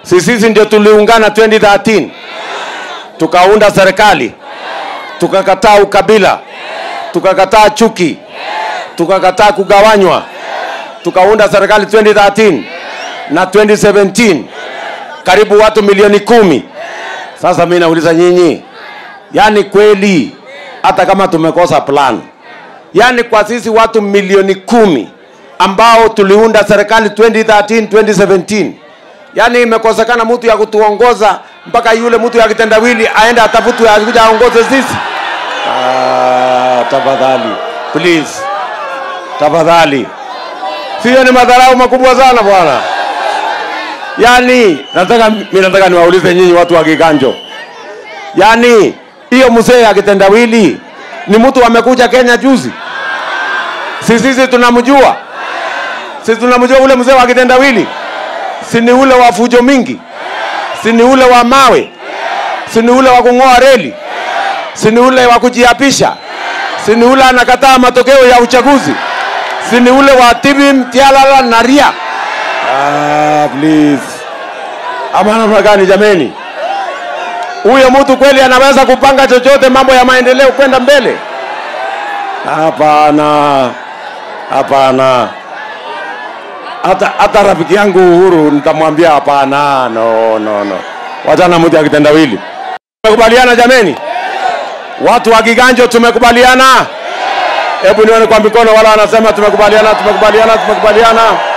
si sisi ndio tuliungana 2013 tukaunda serikali tukakataa ukabila tukakataa chuki tukakataa kugawanywa tukaunda serikali 2013 na 2017 karibu watu milioni kumi sasa mi nauliza nyinyi yaani kweli hata kama tumekosa plan yaani kwa sisi watu milioni kumi ambao tuliunda serikali 2013 2017 yaani imekosekana mtu ya kutuongoza mpaka yule mtu ya kitendawili aende atafutwe akuja aongoze sisi ah, tafadhali please tafadhali siyo ni madharau makubwa sana bwana yaani nataka mi nataka niwaulize nyinyi watu wa kiganjo yaani hiyo mzee ya kitendawili ni mtu amekuja kenya juzi si sisi tunamjua sisi tunamjua ule mzee wa kitendawili si ni ule wa fujo mingi si ni ule wa mawe si ni ule wa kung'oa reli si ni ule wa kujiapisha si ni ule anakataa matokeo ya uchaguzi si ni ule wa tibim tialala na ria ah, please ama namna gani jameni huyo mtu kweli anaweza kupanga chochote mambo ya maendeleo kwenda mbele hapana hapana hata hata rafiki yangu uhuru nitamwambia hapana no no no wachana mtu akitendawili tumekubaliana jameni watu wa kiganjo tumekubaliana hebu nione kwa mikono wala wanasema tumekubaliana tumekubaliana tumekubaliana